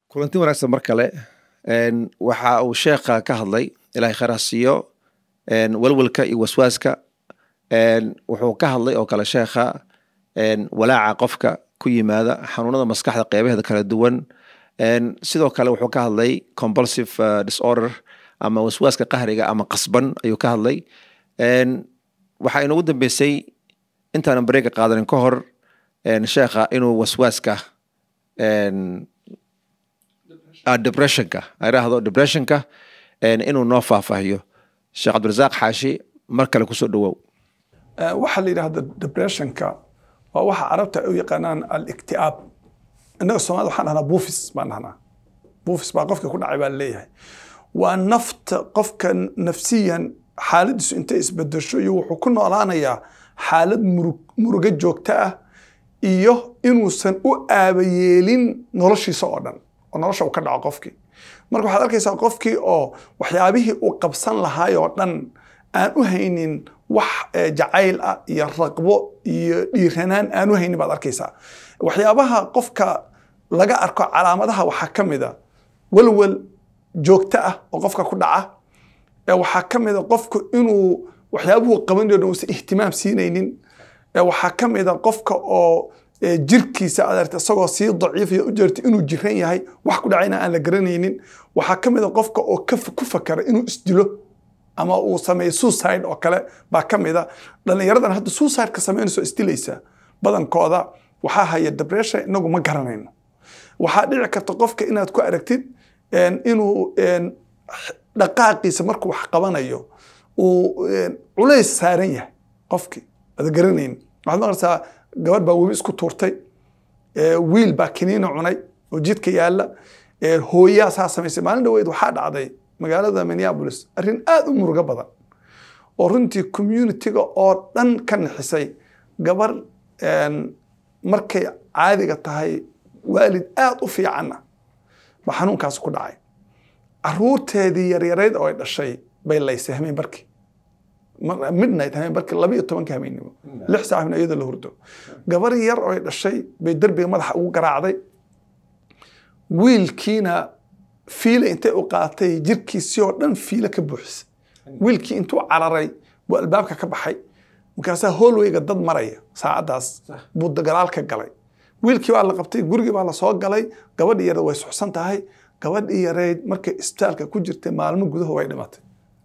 kulanti wanaagsan mar kale waxa uu sheekha ka hadlay ilahay khayr ha siiyo walwalka iyo waswaaska wuxuu ka hadlay oo kale sheekha walaaca qofka ku yimaada xanuunada maskaxda qeybaheeda kala duwan sidoo kale wuxuu ka hadlay compulsive disorder ama waswaaska qahriga ama qasban ayuu ka hadlay waxaa inoogu dambeysay intaanan bareega qaadanin ka hor sheekha inuu waswaaska depressionka idhaahdo depressionka inuu noo faahfaahiyo sheekh cabdirasaaq xaashi mar kale kusoo dhawow waxaa la yidhahda depressionka waa waxa carabta ay u yaqaanaan aliktiaab innaga soomaalida waxaan dhahnaa buufis baan dhahnaa buufis baa qofka ku dhacay baa laleeyahay waa nafta qofka nafsiyan xaaladiisu intay isbedesho iyo wuxuu ku noolaanayaa xaalad murug murugo joogto ah iyo inuusan u aabayeelin noloshiisa oo dhan oo nolosha uu ka dhaco qofkii marka waxaad arkaysaa qofkii oo waxyaabihii uu qabsan lahaay oo dhan aan u haynin wax jacayl ah iyo raqbo iyo dhiiranaan aan u haynin baad arkaysaa waxyaabaha qofka laga arko calaamadaha waxaa ka mid a walwal joogto ah oo qofka ku dhaca waxaa ka mid a qofku inuu waxyaabuhu qabanayo dhan uusan ihtimaam siinaynin waxaa ka mid a qofka oo jirkiisa adeerta isagoo sii daciifaya u jeerta inuu jiran yahay wax ku dhacayna aan la garanaynin waxaa ka mid a qofka oo ku fakara inuu isdilo ama uu sameeyo suicide oo kale baa ka mid a dhallinyaradan hadda suicide-ka samaynayso isdilaysa badankooda waxaa haya depression inagu ma garanayno waxaa dhici karta qofka inaad ku aragtid inuu dhaqaaqiisa markuu wax qabanayo uu culays saaran yahay qofkii ada garanayn waxaad maqlaysaa gabadh baa webi isku tuurtay wiil baa kiniina cunay oo jidka yaalla hooyaa saa samaysay maalin dhaweyd waxaa dhacday magaalada minneapolis arrin aad u murugo badan oo runtii communitiga oo dhan ka nixisay gabar markay caadiga tahay waalid aad u fiicanna ba xanuunkaas ku dhacay caruurteedii yaryarayd oo ay dhashay bay laysay hameen barkii midnight hameen barkii laba iyo tobanka hameennimo lix saac habeen iyadoo la hurdo gabar yar oo ay dhashay bay derbiga madaxa ugu garaacday wiilkiina fiile intay u qaatay jirkiisii oo dhan fiile ka buuxisay wiilkii intuu cararay buu albaabka ka baxay markaasaa hoolweyga dad maraya saacaddaas buu dagalaal ka galay wiilkii baa la qabtay gurigii baa lasoo galay gabadhii yareed way suxsan tahay gabadhii yareyd markay isbitaalka ku jirtay maalmo gudaho way dhimatay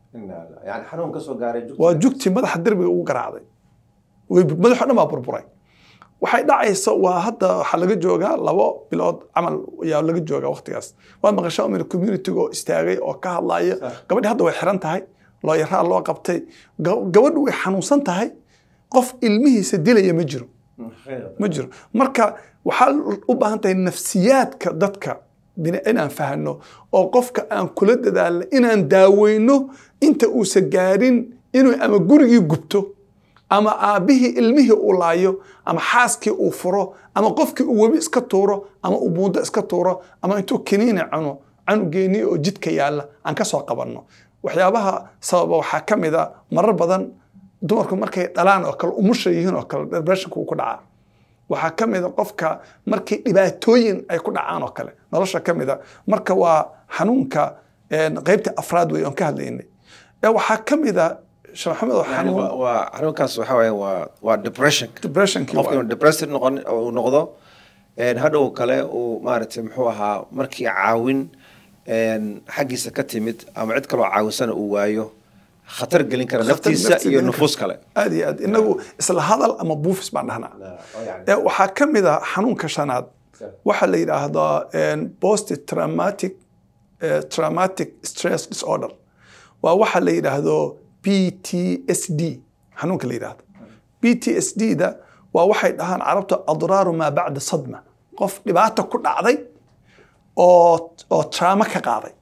waa jugtii madaxa derbiga ugu garaacday madaxo dhan baa burburay waxay dhacaysa waa hadda waxaa laga joogaa labo bilood camal ayaa laga joogaa waqtigaas waad maqashaa umina communitiga oo istaagay oo ka hadlaya gabadhii hadda way xiran tahay looyaraa loo qabtay gabadhu way xanuunsan tahay qof ilmihiisa dilaya ma jiro ma jiro marka waxaa u baahan tahay nafsiyaadka dadka inaan fahno oo qofka aan kula dadaalno inaan daaweyno inta uusan gaarin inuu ama gurigii gubto ama aabbihii ilmihii uu laayo ama xaaskii uu furo ama qofkii uu webi iska tuuro ama uu buundo iska tuuro ama intuu kiniini cuno canugeennii oo jidka yaalla aan ka soo qabanno waxyaabaha sababa waxaa ka mid a marar badan dumarku markay dhalaan oo kale umusha yihiin oo kale depressionka uu ku dhacaa waxaa ka mid a qofka markii dhibaatooyin ay ku dhacaan oo kale nolosha ka mid a marka waa xanuunka qeybta afraad wey oon ka hadlaynay waxaa ka mid a sheekh maxamed oo xanuun waa xanuunkaas waxa weeye waa waa depressionka depressionkii qofka inuu depressed noqon uu noqdo hadhow kale uu maaragtay muxuu ahaa markii caawin xaggiisa ka timid ama cid kaloo caawisana uu waayo khatar gelin kara naftiisa iyo nufuus kale aad iyo aad inagu isla hadal ama buufis baan dhahnaa waxaa ka mid a xanuunka shanaad waxaa la yidhaahdaa post traumatic traumatic stress disorder waa waxa la yidhaahdo p t s d xanuunka la yidhahdo p t s d da waa waxay dhahaan carabta adraaru maa bacda sadma qof dhibaata ku dhacday oo oo traamo ka qaaday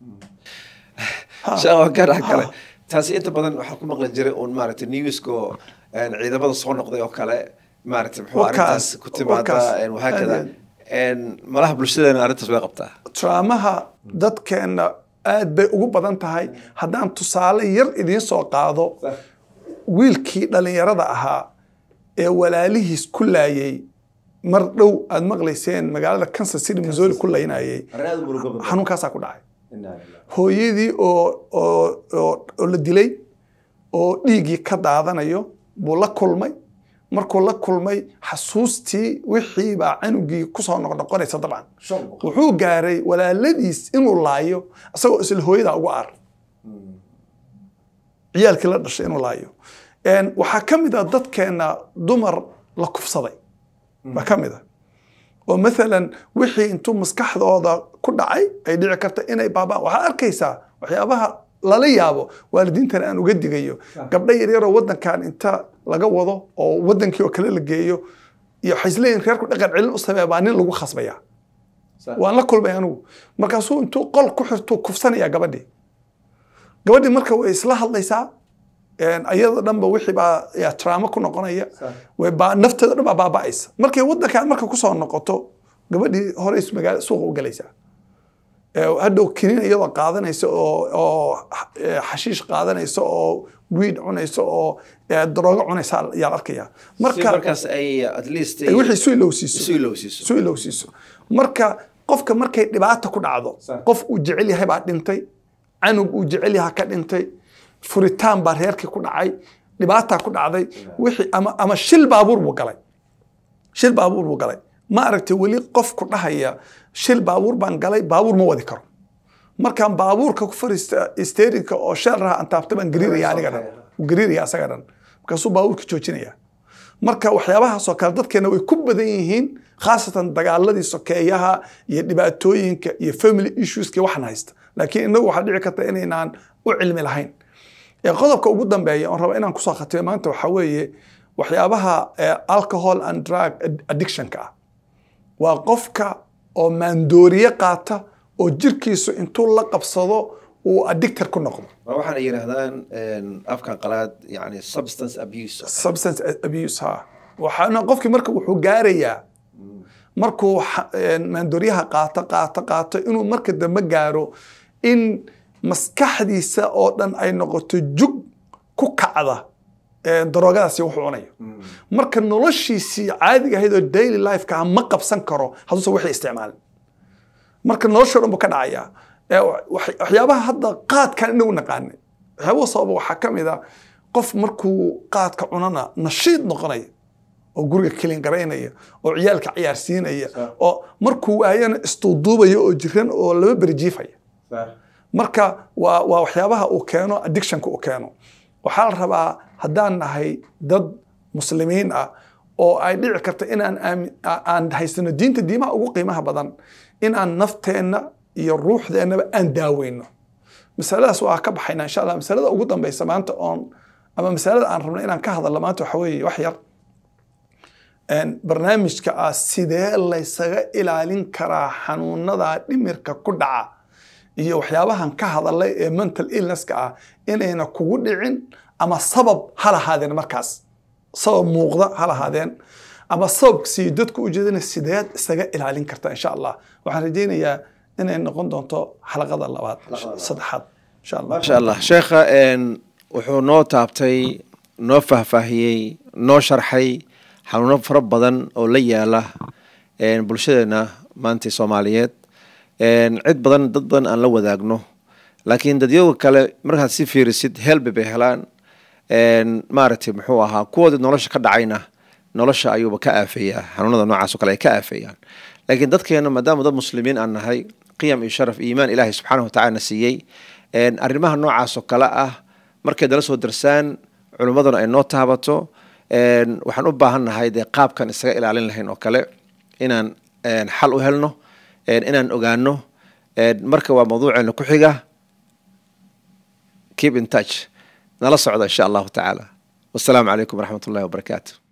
garac kale taasi inta badan waxaa ku maqli jiray uun maaragtay newsko ciidamada soo noqday oo kale maaragtay muxuu arrintaas ku timaada wahaakada malaha bulshadeena arrintaas way qabtaa traamaha dadkeenna aad bay ugu badan tahay haddaan tusaale yar idiin soo qaado wiilkii dhallinyarada ahaa ee walaalihiis ku laayay mar dhow aad maqlayseen magaalada kansas city missouri ku laynayay xanuunkaasaa ku dhacay hooyadii oo oo oo oo la dilay oo dhiiggii ka daadanayo buu la kulmay markuu la kulmay xasuustii wixii baa canugii kusoo noqnoqonaysa dabcan wuxuu gaaray walaaladiis inuu laayo isagoo isla hooyadaa ugu aar ciyaalkii la dhashay inuu laayo waxaa ka mid a dadkeena dumar la kufsaday baa ka mid a oo maalan wixii intuu maskaxdooda ku dhacay ay dhici karta inay baabaan waxaad arkaysaa waxyaabaha lala yaabo waalidiintan aan uga digayo gabdho yaryaroo wadankan inta laga wado oo wadankii oo kale la geeyo iyo waxay isleeyihin reerku dhaqan celin u samee baa nin lagu khasbaya waan la kulmay anigu markaasuu intuu qol ku xirtuu kufsanaya gabadhii gabadhii marka way isla hadlaysaa ayada dhanba wixii baa traamo ku noqonaya nafteeda dhan baa baaba'aysa markay wadankan marka kusoo noqoto gabadhii hore magaala suuqa u galaysaa hadhow kiniin iyadoo qaadanaysa oo oo xashiish qaadanaysa oo wiid cunaysa oo daroogo cunaysa ayaan arkaya marka markaas ay at least wixii su ilowsiiso isu ilowsiiso su ilowsiiso marka qofka markay dhibaata ku dhacdo qof uu jecel yahay baa dhintay canug uu jecel yaha ka dhintay furitaan baa reerkii ku dhacay dhibaataa ku dhacday wixii ama ama shil baabuur buu galay shil baabuur buu galay ma aragtay weli qofku dhahaya shil baabuur baan galay baabuur ma wadi karo markaan baabuurka ku fariista sterinka oo sheel raha aan taabta baan gariiraya aniga dhan gariiraya asaga dhan markaasuu baabuurka joojinaya marka waxyaabahaasoo kale dadkeena way ku badan yihiin khaasatan dagaaladii sokeeyaha iyo dhibaatooyinka iyo family issueska waxaan haysta laakiin inagu waxaa dhici karta inaynaan u cilmi lahayn qodobka ugu dambeeya oon raba inaan kusoo khatimo maanta waxaa weeye waxyaabaha alcohol and drug addictionka ah waa qofka oo maandooriye qaata oo jirkiisu intuu la qabsado uu addictor ku noqdo waxaana yidhaahdaan afkan qalaad yani substance abuse substance abuse ha waxaana qofkii marka wuxuu gaarayaa markuu maandooriyaha qaato qaato qaato inuu marka dambe gaaro in maskaxdiisa oo dhan ay noqoto jug ku kacda daroogadaasi wuxuu cunayo marka noloshiisii caadiga ahayd oo daily lifeka ma qabsan karo hadduusan wixii isticmaalin marka noloshoo dhan buu ka dhacayaa waxyaabaha hadda qaadkan inagu naqaanay waxyaabaha sababa waxaa ka mid a qof markuu qaadka cunana nashiid noqonaya oo guriga kelin garaynaya oo ciyaalka ciyaarsiinaya oo markuu waayana istuuduubaya oo jiran oo laba beri jiifaya marka waa waa waxyaabaha uu keeno addictionka uu keeno waxaa la rabaa haddaan nahay dad muslimiin ah oo ay dhici karta inaan aan haysano diinta diimaha ugu qiimaha badan inaan nafteenna iyo ruuxdeennaba aan daaweyno masaladaas waa ka baxayna insha allah masalada ugu dambeysa maanta oon ama masalada aan rabno inaan ka hadalno maanta waxa weeye wax yar barnaamijka ah sidee laysaga ilaalin karaa xanuunada dhimirka ku dhaca iyo waxyaabahan ka hadalay ee mental illnesska ah inayna kugu dhicin ama sabab ha lahaadeen markaas sabab muuqda ha lahaadeen ama sababkasii dadku ujeedana sideed isaga ilaalin karta insha allah waxaan rajaynayaa inay noqon doonto xalaqada labaad saddexaad insha allah maasha allah sheekha wuxuu noo taabtay noo faahfaahiyey noo sharxay xanuuno fara badan oo la yaala bulshadeena maanta soomaaliyeed cid badan dad badan aan la wadaagno laakiin dadyoga kale markaad si fiirisid helbi bay helaan maaragtay muxuu ahaa kuwoodii nolosha ka dhacayna nolosha ayuuba ka aafeeyaa xanuunada noocaas o kale ay ka aafeeyaan laakiin dadkeena maadaama dad muslimiin aan nahay qiyam iyo sharaf iimaan ilaahay subxaanahu watacala na siiyey arrimaha noocaas oo kale ah markay dala soo darsaan culimmaduna ay noo taabato waxaan u baahan nahay dee qaabkan isaga ilaalin lahayn oo kale inaan xal u helno inaan ogaano marka waa mawduuceena ku xiga keep in touch nala socda insha allahu tacaala wassalaamu calaykum waraxmat ullahi wabarakaatu